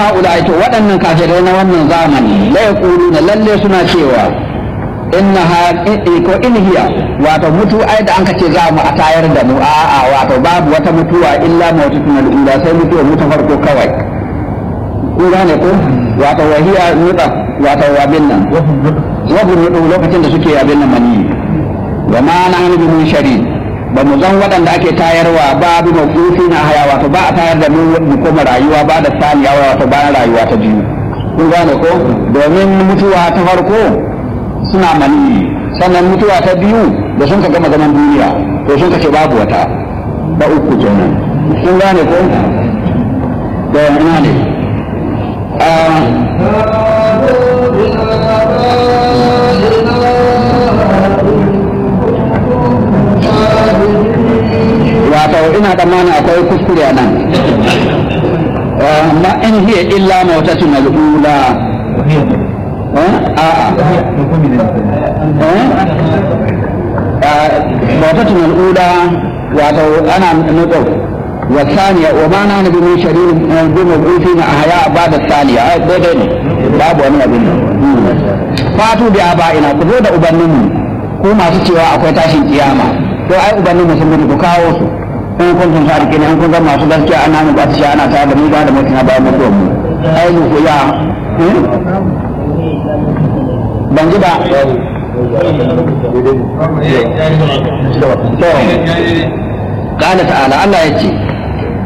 haula to waɗannan kafirai na wannan zamani la yaquluna lalle suna cewa inna ha ko in hiya wato mutu ai da an ce za mu a tayar da mu a'a wato babu wata mutuwa illa mawtatun al-ula sai mutuwa mu ta farko kawai kun gane ko wato wahiya nuda wato abin nan wahun nudu lokacin da suke abin nan mani wa ma nahnu bi munsharin ba mu zan waɗanda ake tayarwa ba bi mafufi na haya wato ba a tayar da mu mu koma rayuwa ba da saniya wato bayan rayuwa ta biyu kun gane ko domin mutuwa ta farko suna mani sannan mutuwa ta biyu da sun ka gama zaman duniya to sun ka ce babu wata ba uku kenan kun gane ko da ina ne wato ina tsammani akwai kuskure a nan ma in hiya illa mautatun al'ula a'a mautatun al'ula wato ana nutsau والثانية وما نحن بمنشرين بمبعوثين أحياء بعد الثانية daidai ne babu wani abin fatu bi aba'ina ku zo da ubanninmu ku masu cewa akwai tashin kiyama to ai ubanninmu sun mutu ku kawo su in kun sun sa rike ne in kun ga masu gaskiya ana mu ba shi ana tare da mu ba da mutum ba mu mu ai mu ku ya ban ji ba to قال تعالى الله يجي